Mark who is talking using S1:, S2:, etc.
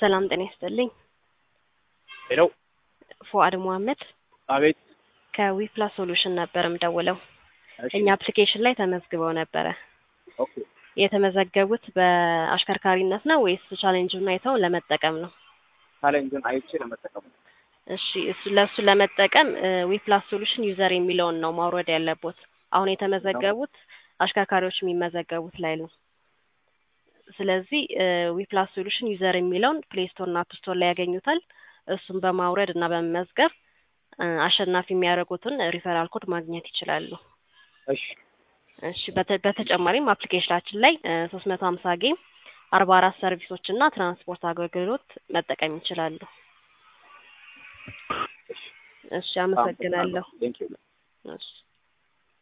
S1: ሰላም ጤና ይስጥልኝ።
S2: ሄሎ
S1: ፉአድ መሐመድ
S2: አቤት።
S1: ከዊፕላስ ሶሉሽን ነበር የምደውለው።
S2: እሺ፣
S1: እኛ አፕሊኬሽን ላይ ተመዝግበው ነበረ።
S2: ኦኬ።
S1: የተመዘገቡት በአሽከርካሪነት ነው ወይስ ቻሌንጁን አይተው ለመጠቀም ነው?
S2: ቻሌንጅን አይቼ ለመጠቀም ነው።
S1: እሺ እሱ ለእሱ ለመጠቀም ዊፕላስ ሶሉሽን ዩዘር የሚለውን ነው ማውረድ ያለቦት። አሁን የተመዘገቡት አሽከርካሪዎች የሚመዘገቡት ላይ ነው። ስለዚህ ዊፕላስ ሶሉሽን ዩዘር የሚለውን ፕሌይ ስቶር እና አፕ ስቶር ላይ ያገኙታል። እሱን በማውረድ እና በመመዝገብ እ አሸናፊ የሚያደርጉትን ሪፈራል ኮድ ማግኘት ይችላሉ።
S2: እሺ፣
S1: እሺ በተ- በተጨማሪም አፕሊኬሽናችን ላይ ሶስት መቶ ሀምሳ ጌም አርባ አራት ሰርቪሶች እና ትራንስፖርት አገልግሎት መጠቀም ይችላሉ። እሺ አመሰግናለሁ።
S2: ቴንክ ዩ።
S1: እሺ